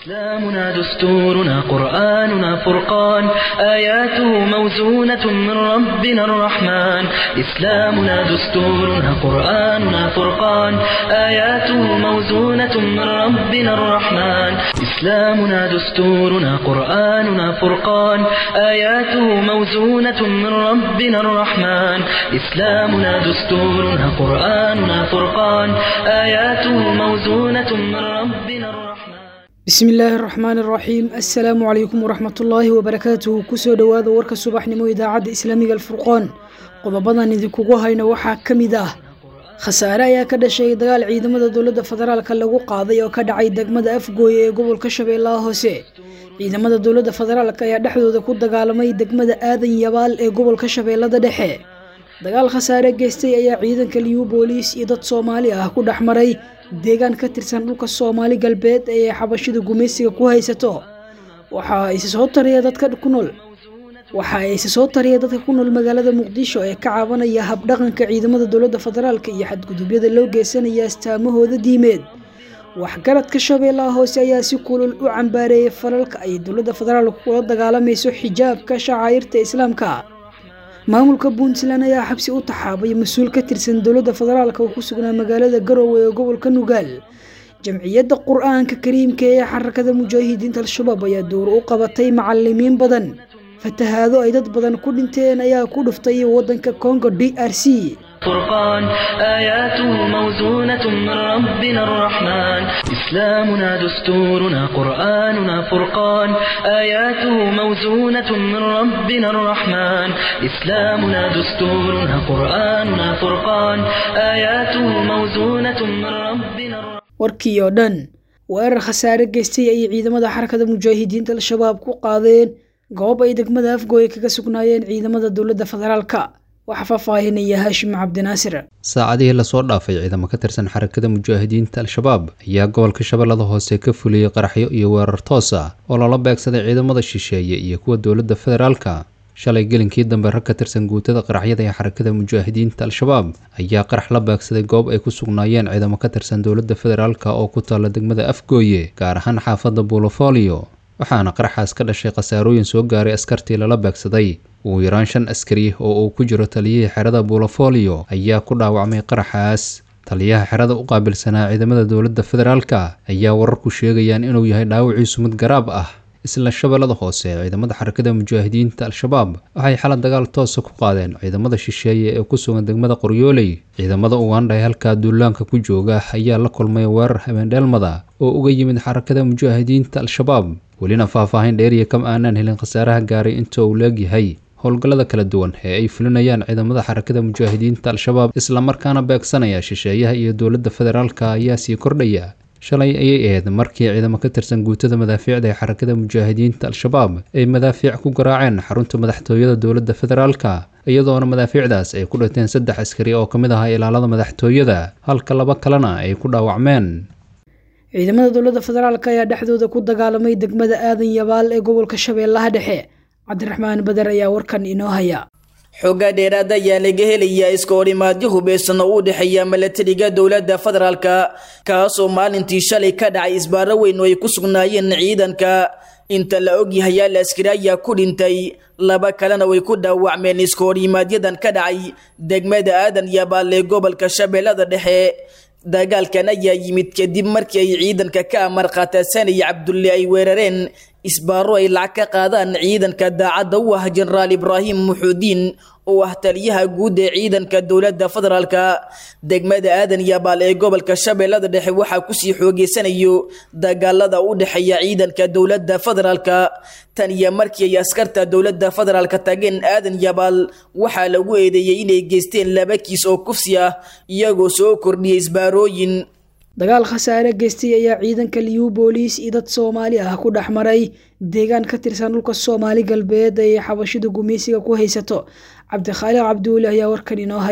إسلامنا دستورنا قرآننا فرقان آياته موزونة من ربنا الرحمن إسلامنا دستورنا قرآننا فرقان آياته موزونة من ربنا الرحمن إسلامنا دستورنا قرآننا فرقان آياته موزونة من ربنا الرحمن إسلامنا دستورنا قرآننا فرقان آياته موزونة من ربنا الرحمن bismi illaahi araxmaan araxiim assalaamu calaykum waraxmatullaahi wabarakaatuhu kusoo dhowaada warka subaxnimo idaacadda islaamiga alfurqoon qodobadan idinkugu hayna waxaa ka mid ah khasaare ayaa ka dhashay dagaal ciidamada dowladda federaalka lagu qaaday oo ka dhacay degmada afgooye ee gobolka shabeellaha hoose ciidamada dowladda federaalk ayaa dhexdooda ku dagaalamay degmada aadan yabaal ee gobolka shabeellada dhexe dagaal khasaare geystay ayaa ciidanka liyu booliis iyo dad soomaali ah ku dhex maray deegaan ka tirsan dhulka soomaali galbeed ee xabashida gumaysiga ku haysato waxa ise soo tariya dadka ku nool waxa ise soo tariya dadka ku nool magaalada muqdisho ee ka cabanaya habdhaqanka ciidamada dowladda federaalk iyo xadgudubyada loo geysanaya astaamahooda diimeed waxgaradka shabeellaha hoose ayaa si kulul u cambaareeyay falalka ay dowladda federaalk kula dagaalamayso xijaabka shacaa'irta islaamka maamulka puntland ayaa xabsi u taxaabay mas-uul ka tirsan dowladda federaalk oo ku sugnaa magaalada garowe ee gobolka nugaal jamciyadda qur-aanka kariimka ee xarakada mujaahidiinta al-shabaab ayaa dowr u qabatay macalimiin badan fatahaado ay dad badan ku dhinteen ayaa ku dhuftay waddanka congo d r c فرقان آياته موزونة من ربنا الرحمن إسلامنا دستورنا قرآننا فرقان آياته موزونة من ربنا الرحمن إسلامنا دستورنا قرآننا فرقان آياته موزونة من ربنا الرحمن warkii oo dhan weerar khasaare geystay ayay ciidamada xarakada mujaahidiinta al-shabaab ku qaadeen goob ay degmada afgooye kaga sugnaayeen ciidamada dowladda federaalka waxaa faahfaahinaya haashim cabdinaasir saacadihii lasoo dhaafay ciidamo ka tirsan xarakada mujaahidiinta al-shabaab ayaa gobolka shabeellada hoose ka fuliyey qaraxyo iyo weerar toos ah oo loola beegsaday ciidamada shisheeye iyo kuwa dowladda federaalka shalay gelinkii dambe rag ka tirsan guutada qaraxyada ee xarakada mujaahidiinta al-shabaab ayaa qarax la beegsaday goob ay ku sugnaayeen ciidamo ka tirsan dowladda federaalk oo ku taalla degmada afgooye gaar ahaan xaafadda buulofolio waxaana qaraxaas ka dhashay khasaarooyin soo gaaray askartii lala beegsaday ugu yaraan shan askari oo uu ku jiro taliyihii xerada buulofolio ayaa ku dhaawacmay qaraxaas taliyaha xerada u qaabilsanaa ciidamada dowladda federaalka ayaa wararku sheegayaan inuu yahay dhaawiciisu mid garaab ah isla shabeellada hoose ciidamada xarakada mujaahidiinta al-shabaab waxay xala dagaal toosa ku qaadeen ciidamada shisheeye ee ku sugan degmada qoryooley ciidamada ugandha ee halkaa duulaanka ku jooga ayaa la kulmay weerar habeendheelmada oo uga yimid xarakada mujaahidiinta al-shabaab welina faahfaahin dheeriya kama aanaan helin khasaaraha gaaray inta uu leegyahay howlgallada kala duwan ee ay fulinayaan ciidamada xarakada mujaahidiinta al-shabaab islamarkaana beegsanaya shisheeyaha iyo dowladda federaalka ayaa sii kordhaya shalay ayay ahayd markii ciidamo ka tirsan guutada madaafiicda ee xarakada mujaahidiinta al-shabaab ay madaafiic ku garaaceen xarunta madaxtooyada dowladda federaalka iyadoona madaafiicdaas ay ku dhinteen saddex askari oo ka mid ahaa ilaalada madaxtooyada halka laba kalena ay ku dhaawacmeen ciidamada dowladda federaalk ayaa dhexdooda ku dagaalamay degmada aadan yabaal ee gobolka shabeellaha dhexe cabdiraxmaan bader ayaa warkan inoo haya xoogaa dheeraad ayaa laga helayaa iska horimaadyo hubeysan oo u dhexeeya milatariga dowladda federaalka kaasoo maalintii shalay ka dhacay isbaaro weyn oo ay ku sugnaayeen ciidanka inta la ogyahay yaal askari ayaa ku dhintay laba kalena way ku dhaawacmeen iska horimaaadyadan ka dhacay degmada aadan yabaal ee gobolka shabeellada dhexe dagaalkan ayaa yimid kadib markii ay ciidanka ka amar qaatasanaya cabdulle ay weerareen isbaaro ay lacag ka qaadaan ciidanka daacadda u ah jenaraal ibraahim muxuudiin oo ah taliyaha guud ee ciidanka dowladda federaalka degmada aadan yabaal ee gobolka shabeellada dhexe waxaa kusii xoogeysanayo dagaalada u dhexeeya ciidanka dowladda federaalka tan iyo markii ay askarta dowladda federaalka tageen aadan yabaal waxaa lagu eedeeyey inay geysteen laba kiis oo kufsi ah iyagoo soo kordhiyay isbaarooyin dagaal khasaare geystay ayaa ciidanka liyu booliis iyo dad soomaali ah ku dhex maray deegaan ka tirsan dhulka soomaali galbeed ay xabashida gumaysiga ku haysato cabdikhaaliq cabdiweli ayaa warkan inoo haya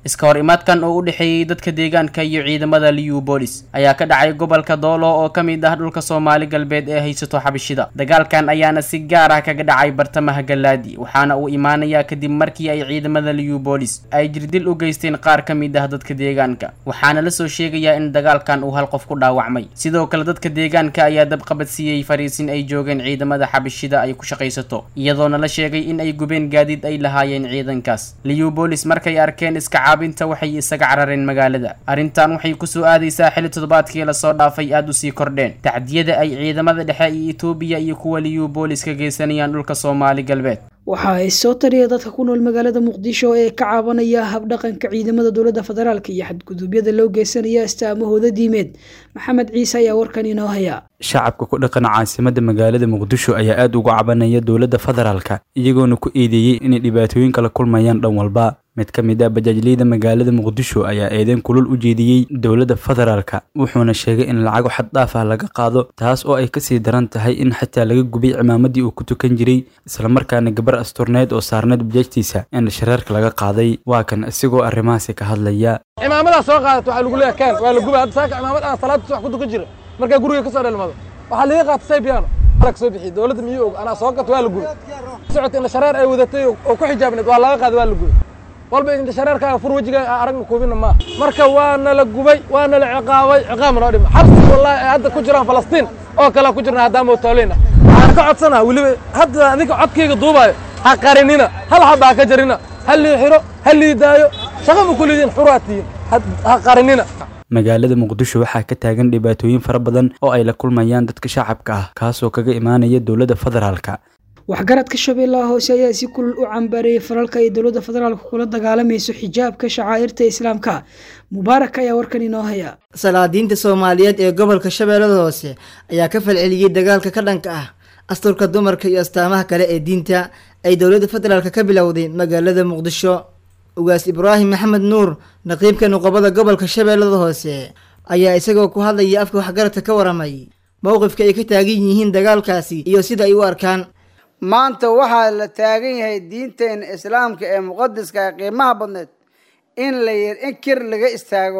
iska hor imaadkan oo u dhexeeyey dadka deegaanka iyo ciidamada liubolis ayaa ka dhacay gobolka doolo oo ka mid ah dhulka soomaali galbeed ee haysato xabashida dagaalkan ayaana si gaar ah kaga dhacay bartamaha galaadi waxaana uu imaanayaa kadib markii ay ciidamada liubolis ay jirdil u geysteen qaar ka mid ah dadka deegaanka waxaana lasoo sheegayaa in dagaalkan uu hal qof ku dhaawacmay sidoo kale dadka deegaanka ayaa dabqabadsiiyey fariisin ay joogeen ciidamada xabashida ay ku shaqaysato iyadoona la sheegay in ay gubeen gaadiid ay lahaayeen ciidankaas liubolis markay arkeen iska caabinta waxay isaga carareen magaalada arrintan waxay kusoo aadaysaa xilli toddobaadkii lasoo dhaafay aada usii kordheen tacdiyada ay ciidamada dhexe iyo etoobiya iyo kuwa liubolis ka geysanayaan dhulka soomaali galbeed waxa ay soo tariya dadka ku nool magaalada muqdisho ee ka caabanaya habdhaqanka ciidamada dowladda federaalk iyo xadguduubyada loo geysanaya astaamahooda diimeed maxamed ciise ayaa warkan inoo haya shacabka ku dhaqan caasimada magaalada muqdisho ayaa aada uga cabanaya dowladda federaalka iyagoona ku eedeeyey inay dhibaatooyinka la kulmayaan dhan walba mid ka mid ah bajaajleyda magaalada muqdisho ayaa eedeyn kulul u jeediyey dowladda federaalka wuxuuna sheegay in lacago xad dhaaf ah laga qaado taas oo ay kasii daran tahay in xataa laga gubay cimaamadii uu ku tukan jiray islamarkaana gabar asturneyd oo saarneyd bajaajtiisa in shareerka laga qaaday waa kan isigoo arrimahaasi ka hadlaya cimaamadaa soo qaadata waxaa lagu leeyahay kaan waa la gubay hadda saaka cimaamad aan salaadta subax ku tukan jira markaa guriga ka soo dhalmado waxaa laga qaata saybiyaano alag soo bixiyey dowladda miyuu og anaa soo gato waa la gubay socota in shareer ay wadatay oo ku xijaabneed waa laga qaaday waa la gubay walba inta shareerkaaga fur wejigaa aragna kuubina maaha marka waana la gubay waana la ciqaabay ciqaab noo dhima xabsi wallahi ay hadda ku jiraan falastiin oo kale ku jirna haddaan mootooleyn ah waxaan ka codsanaa weliba hadda adinka codkayga duubaayo ha qarinina hal xaba ha ka jarina ha lii xiro ha lii daayo shaqa ma kulidiin xuraa tihiin ha qarinina magaalada muqdisho waxaa ka taagan dhibaatooyin fara badan oo ay la kulmayaan dadka shacabka ah kaasoo kaga imaanaya dowladda federaalka waxgaradka shabeellaha hoose ayaa si kulul u cambaarayay falalka ay dowladda federaalka kula dagaalamayso xijaabka shacaa'irta islaamka mubaarak ayaa warkan inoo haya salaadiinta soomaaliyeed ee gobolka shabeellada hoose ayaa ka falceliyey dagaalka ka dhanka ah asturka dumarka iyo astaamaha kale ee diinta ay dowladda federaalka ka bilowday magaalada muqdisho ugaas ibraahim maxamed nuur naqiibka nuqobada gobolka shabeellada hoose ayaa isagoo ku hadlayay afka waxgaradka ka waramay mowqifka ay ka taagan yihiin dagaalkaasi iyo sida ay u arkaan maanta waxaa la taagan yahay diinteena islaamka ee muqadiska ee qiimaha badneed in la in kir laga istaago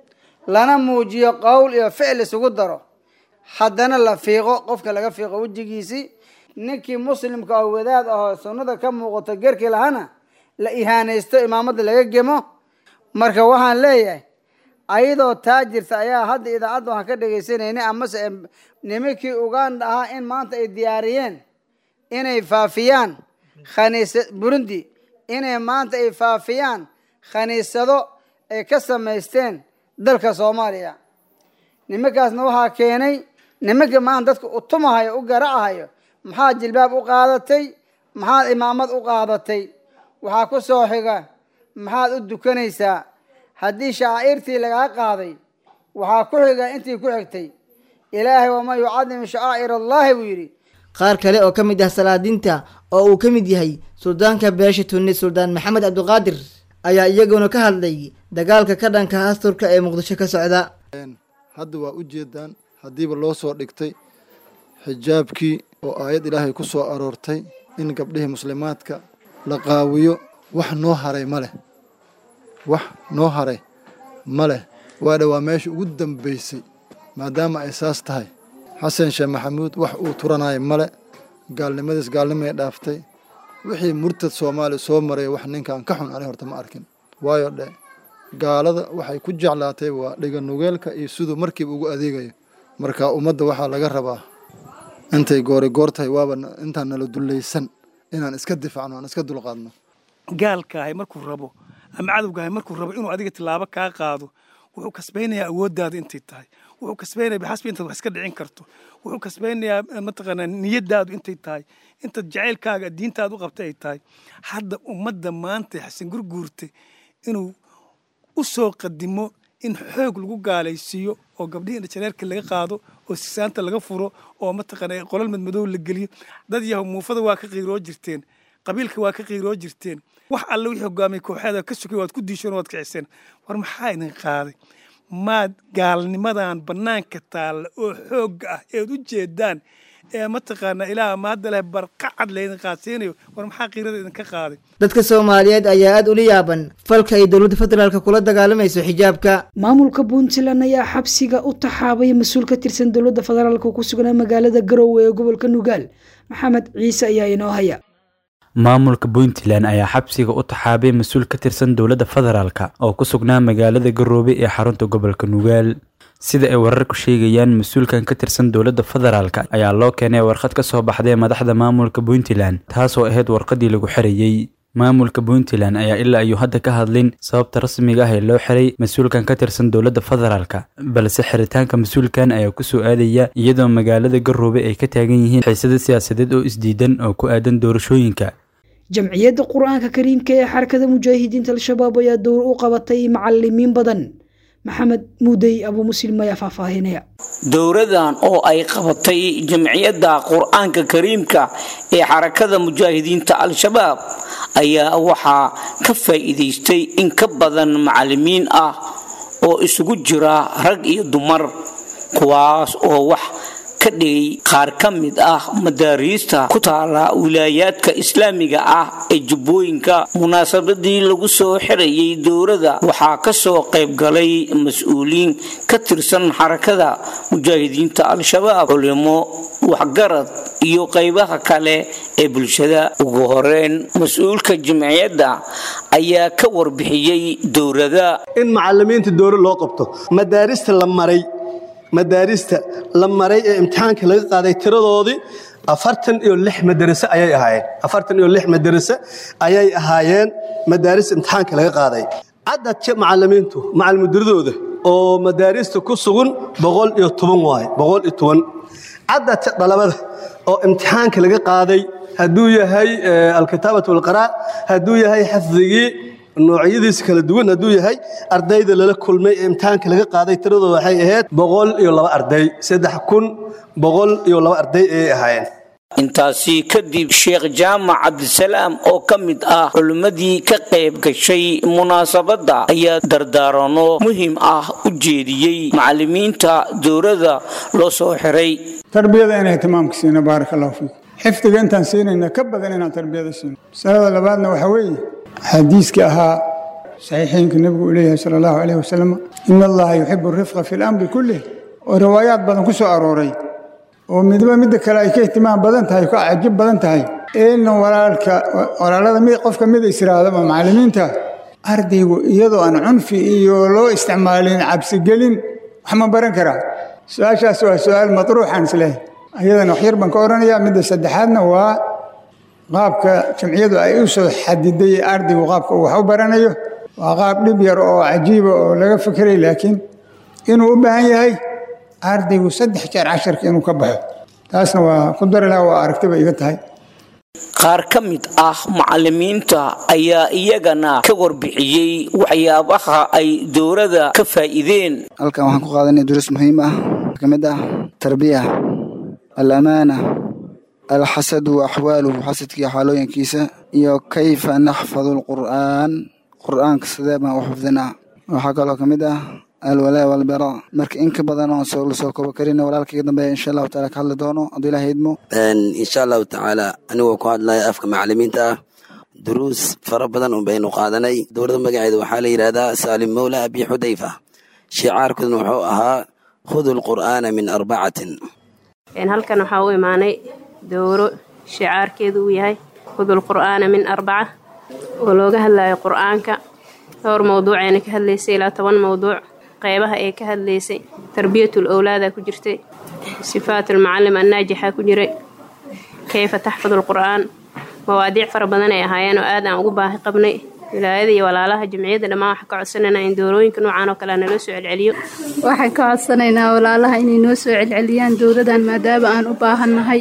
lana muujiyo qowl iyo ficil isugu daro haddana la fiiqo qofka laga fiiqo wejigiisii ninkii muslimka oo wadaad ahoo sunnada ka muuqato gerkii lahana la ihaanaysto imaamadda laga gemo marka waxaan leeyahay ayadoo taa jirta ayaa hadda idaacadda waxaan ka dhegaysanayna amase nimankii uganda ahaa in maanta ay diyaariyeen inay faafiyaan khaniisa burundi inay maanta ay faafiyaan khaniisado ay ka samaysteen dalka soomaaliya nimankaasna waxaa keenay nimanka maanta dadka u tumahayo u garacahayo maxaad jilbaab u qaadatay maxaad imaamad u qaadatay waxaa ku soo xiga maxaad u dukanaysaa haddii shacaa'irtii lagaa qaaday waxaa ku xiga intii ku xigtay ilaahay waman yucadim shacaa'ir allahi buu yidhi qaar kale oo ka mid ah salaadiinta oo uu ka mid yahay suldaanka beesha tunis suldaan maxamed cabdiqaadir ayaa iyaguna ka hadlay dagaalka ka dhanka asturka ee muqdisho ka socda hadda waa u jeedaan haddiiba loo soo dhigtay xijaabkii oo aayad ilaahay ku soo aroortay in gabdhihii muslimaadka la qaawiyo wax noo haray ma leh wax noo haray ma leh waadha waa meesha ugu dambaysay maadaama ay saas tahay xasan sheekh maxamuud wax uu turanaayo male gaalnimadiis gaalnimay dhaaftay wixii murtad soomaaliya soo maray wax ninkan ka xun ani horta ma arkin waayo dhe gaalada waxay ku jeclaatay waa dhiganugeelka iyo siduu markiiba ugu adeegayo marka ummadda waxaa laga rabaa intay goori goor tahay waaba intaan nala dullaysan inaan iska difaacno aan iska dulqaadno gaalkaahay markuu rabo ama cadowgaahay markuu rabo inuu adiga tilaabo kaa qaado wuxuu kasbaynayaa awooddaada intay tahay wuxuu kasbaynaya bixasbi intaad wax iska dhicin karto wuxuu kasbaynayaa mataqaanaa niyadaadu intay tahay intaad jacaylkaaga diintaada u qabtay ay tahay hadda ummadda maanta xasan gurguurta inuu u soo qadimo in xoog lagu gaalaysiiyo oo gabdhihii indhajareerka laga qaado oo sisaanta laga furo oo mataqaanaa qolal madmadow la geliyo dad yahow muufada waa ka qiiroo jirteen qabiilka waa ka qiiroo jirteen wax alle wixii hogaamay kooxeeda ka sugay waad ku diisheen waad kiciseen war maxaa idin qaaday maad gaalnimadan bannaanka taalla oo xoogga ah eed u jeedaan ee mataqaanaa ilaah ma hadda leh barqacad laydin qaadsiinayo war maxaa qiirada idinka qaaday dadka soomaaliyeed ayaa aada ula yaaban falka ay dowladda federaalk kula dagaalamayso xijaabka maamulka puntland ayaa xabsiga u taxaabay mas-uul ka tirsan dowladda federaalk oo ku sugnaa magaalada garowe ee gobolka nugaal maxamed ciise ayaa inoo haya maamulka puntland ayaa xabsiga u taxaabay mas-uul ka tirsan dowladda federaalk oo ku sugnaa magaalada garoobe ee xarunta gobolka nugaal sida ay wararku sheegayaan mas-uulkan ka tirsan dowladda federaalk ayaa loo keenay warqad ka soo baxday madaxda maamulka puntland taasoo ahayd warqadii lagu xirayey maamulka puntland ayaa ilaa ayuu hadda ka hadlin sababta rasmiga ah ee loo xiray mas-uulkan ka tirsan dowladda federaalk balse xiritaanka mas-uulkan ayaa kusoo aadaya iyadoo magaalada garoobe ay ka taagan yihiin xiisado siyaasadeed oo isdiidan oo ku aadan doorashooyinka jamciyadda qur-aanka kariimka ee xarakada mujaahidiinta al-shabaab ayaa dowr u qabatay macalimiin badan maxamed muudey abuu muslim ayaa faahfaahinaya dowradan oo ay qabatay jamciyadda qur-aanka kariimka ee xarakada mujaahidiinta al-shabaab ayaa waxaa ka faa'iidaystay in ka badan macalimiin ah oo isugu jira rag iyo dumar kuwaas oo wax ka dhigay qaar ka mid ah madaariista ku taala wilaayaadka islaamiga ah ee jubbooyinka munaasabadii lagu soo xirayay dowladda waxaa kasoo qayb galay mas-uuliin ka tirsan xarakada mujaahidiinta al-shabaab culimo waxgarad iyo qaybaha kale ee bulshada ugu horeyn mas-uulka jimciyadda ayaa ka warbixiyey dowlada in macalimiinta dowlad loo qabto madaarista la maray madaarista la maray ee imtixaanka laga qaaday tiradoodii afartan iyo lix madarase ayay ahaayeen afartan iyo lix madarase ayay ahaayeen madaaris imtixaanka laga qaaday cadadka macalimiintu macalmudiradooda oo madaarista ku sugan boqol iyo toban waaye boqol iyo toban cadadka dhalabada oo imtixaanka laga qaaday hadduu yahay alkitaabatu walqaraa hadduu yahay xafdigii noocyadiisa kala duwan hadduu yahay ardayda lala kulmay ee imtixaanka laga qaaday tiradooda waxay ahayd boqol iyo laba arday saddex kun boqol iyo laba arday ayay ahaayeen intaasi kadib sheekh jaamac cabdisalaam oo ka mid ah culimmadii ka qayb gashay munaasabadda ayaa dardaarano muhiim ah u jeediyey macalimiinta dowladda loo soo xiray tarbiyada inay timaamka siino baaraka allahu fiikum xifdiga intaan siinayna ka badan inaan tarbiyada siino masalada labaadna waxaa weeye xadiiskii ahaa saxiixiinka nebigu uu leeyahay sala allahu calayhi wasalam ina allaha yuxibu rifqa fi lamri kullih oo riwaayaad badan ku soo arooray oo midba midda kale ay ka ihtimaam badan tahay ka cajib badan tahay in walaalka walaalada mid qofka mid is iraadaba macallimiinta ardaygu iyadoo aan cunfi iyo loo isticmaalin cabsigelin wax ma baran karaa su-aashaas waa su-aal matruuxaan islehay ayadana waxyar baan ka odhanayaa midda saddexaadna waa qaabka jamciyadu ay u soo xadiday ardaygu qaabka uu wax u baranayo waa qaab dhib yar oo cajiiba oo laga fikiray laakiin inuu u baahan yahay ardaygu saddex jeer casharka inuu ka baxo taasna waa ku dari laha waa aragtiba iga tahay qaar ka mid ah macalimiinta ayaa iyagana ka warbixiyey waxyaabaha ay dowladda ka faa'iideen halkan waxaan ku qaadanay duruus muhiim ah ka mid ah tarbiya alamaana alxasadu wa axwaaluhu xasadkii xaalooyinkiisa iyo kayfa naxfadu alqur'aan qur'aanka sidee baan u xifdinaa waxaa kaloo ka mid ah alwalaa walbara marka in ka badan oon soo lasoo koobo karin walaalkaiga dambeeya insha allahu taala ka hadli doono hadduu ilaah idmo insha allahu tacaala anigoo ku hadlaya afka macalimiinta ah duruus fara badan un baynu qaadanay dowladda magaceeda waxaa la yidhahdaa saalim mawla abi xudayfa shicaarkudna wuxuu ahaa khudu lqur'aana min arbacatin halkan waxaa u imaanay dowro shicaarkeedu uu yahay khudul qur'aana min arbaca oo looga hadlayo qur'aanka dhowr mawduucayna ka hadlaysay ilaa toban mawduuc qeybaha ee ka hadlaysay tarbiyatul owlaada ku jirtay sifaatul mucalim annaajixa ku jiray kayfa taxfadu lqur'aan mawaadiic fara badan ay ahaayeen oo aad aan ugu baahi qabnay wilaayada iyo walaalaha jamciyadda dhammaan waxaan ka codsanaynaa in doorooyinka noocan oo kale naloo soo celceliyo waxaan ka codsanaynaa walaalaha inay noo soo celceliyaan dowladan maadaama aan u baahannahay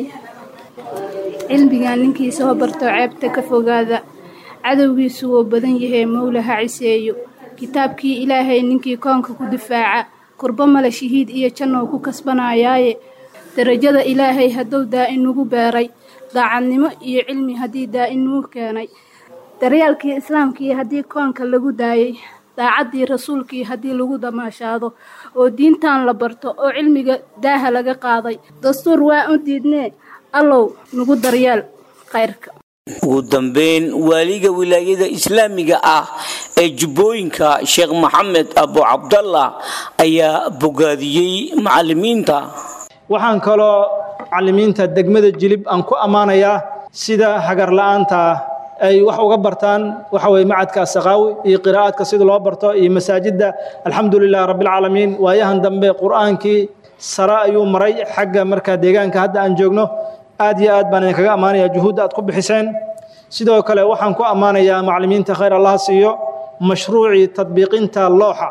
cilmigan ninkii soo barto ceebta ka fogaada cadowgiisu wuu badan yahay mowla ha ciseeyo kitaabkii ilaahay ninkii koonka ku difaaca kurbo male shahiid iyo jannou ku kasbanayaaye darajada ilaahay hadduu daa-in nugu beeray daacadnimo iyo cilmi haddii daa-in nugu keenay daryaalkii islaamkii haddii koonka lagu daayay daacaddii rasuulkii haddii lagu damaashaado oo diintan la barto oo cilmiga daaha laga qaaday dastuur waa u diidnee allow nagu daryeel khayrka ugu dambeyn waaliga wilaayada islaamiga ah ee jubbooyinka sheekh maxamed abu cabdallah ayaa bogaadiyey macalimiinta waxaan kaloo macalimiinta degmada jilib aan ku ammaanayaa sida hagar la'aanta ay wax uga bartaan waxa weye macadka asaqaawi iyo qiraa'aadka sida loo barto iyo masaajidda alxamdulilah rabbilcaalamiin waayahan dambe qur'aankii sare ayuu maray xagga markaa deegaanka hadda aan joogno aad iyo aad baan idinkaga ammaanaya juhuudda aad ku bixiseen sidoo kale waxaan ku ammaanayaa macalimiinta khayr allaha siiyo mashruucii tadbiiqinta looxa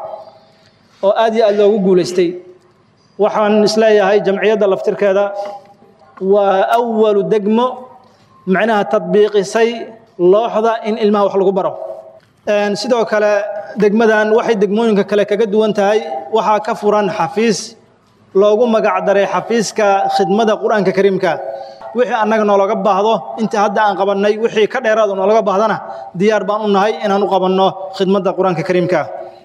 oo aad iyo aad loogu guulaystay waxaan isleeyahay jamciyadda laftirkeeda waa awalu degmo macnaha tadbiiqisay looxda in ilmaha wax lagu baro sidoo kale degmadan waxay degmooyinka kale kaga duwan tahay waxaa ka furan xafiis loogu magac daray xafiiska khidmada qur-aanka kariimka wixii annaga noologa baahdo inta hadda aan qabannay wixii ka dheeraad noologa baahdana diyaar baan u nahay inaan u qabanno khidmadda qur-aanka kariimka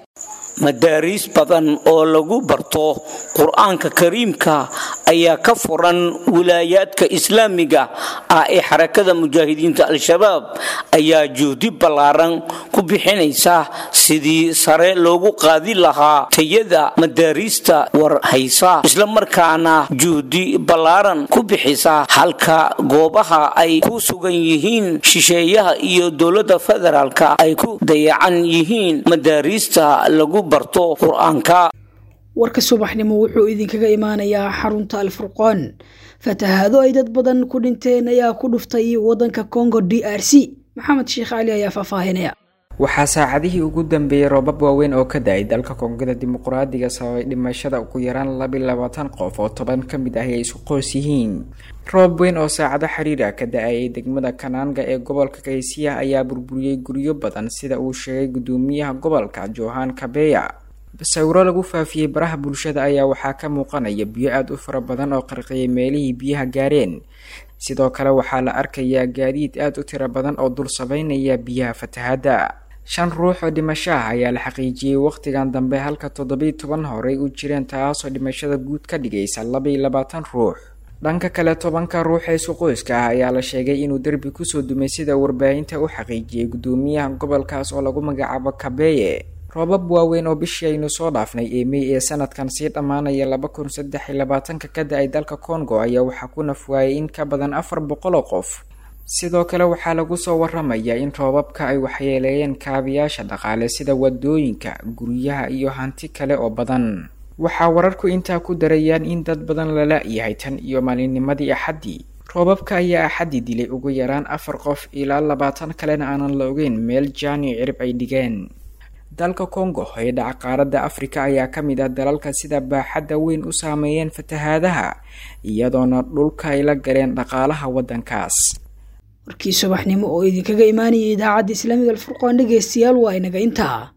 madaariis badan oo lagu barto qur-aanka kariimka ayaa ka furan wilaayaadka islaamiga ah ee xarakada mujaahidiinta al-shabaab ayaa juhdi ballaaran ku bixinaysa sidii sare loogu qaadi lahaa tayada madaariista war haysa islamarkaana juhdi ballaaran ku bixisa halka goobaha ay ku sugan yihiin shisheeyaha iyo dowladda federaalka ay ku dayacan yihiin madaariista lagu barto qur-aanka warka subaxnimo wuxuu idinkaga imaanayaa xarunta alfurqaan fatahaado ay dad badan ku dhinteen ayaa ku dhuftay waddanka congo d r c maxamed sheekh cali ayaa faahfaahinaya waxaa saacadihii ugu dambeeyey roobab waaweyn oo ka da-ay dalka koongada dimuqraadiga sababay dhimashada ugu yaraan labi labaatan qof oo toban ka mid ahi ay isku qoys yihiin roob weyn oo saacado xiriir ah ka da-ayay degmada kanaanga ee gobolka kaysiya ayaa burburiyey guryo badan sida uu sheegay gudoomiyaha gobolka johan kabeya sawiro lagu faafiyey baraha bulshada ayaa waxaa ka muuqanaya biyo aada u fara badan oo qarqiyay meelihii biyaha gaareen sidoo kale waxaa la arkayaa gaadiid aada u tiro badan oo dul sabeynaya biyaha fatahadda shan ruux oo dhimasho ah ayaa la xaqiijiyey wakhtigan dambe halka toddobiyi toban horey u jireen taasoo dhimashada guud ka dhigaysa labaiyo labaatan ruux dhanka kale tobanka ruux ee isku qoyska ah ayaa la sheegay inuu derbi kusoo dumay sida warbaahinta u xaqiijiyey gudoomiyaha gobolkaas oo lagu magacaabo kabeeye roobab waaweyn oo bishii aynu soo dhaafnay ee mey ee sanadkan sii dhammaanaya laba kun saddex iyo labaatanka ka da-ay dalka congo ayaa waxaa ku nafwaayay in ka badan afar boqol oo qof sidoo kale waxaa lagu soo waramayaa in roobabka ay waxyeeleeyeen kaabiyaasha dhaqaale sida wadooyinka guryaha iyo hanti kale oo badan waxaa wararku intaa ku darayaan in dad badan lala yahay tan iyo maalinnimadii axaddii roobabka ayaa axaddii dilay ugu yaraan afar qof ilaa labaatan kalena aanan la ogeyn meel jaani cirib ay dhigeen dalka congo ee dhaca qaaradda afrika ayaa ka mid ah dalalka sida baaxadda weyn u saameeyeen fatahaadaha iyadoona dhulka ay la galeen dhaqaalaha waddankaas warkii subaxnimo oo idinkaga imaanayay idaacadda islaamiga alfurqaan dhegeystayaal waa inaga intaa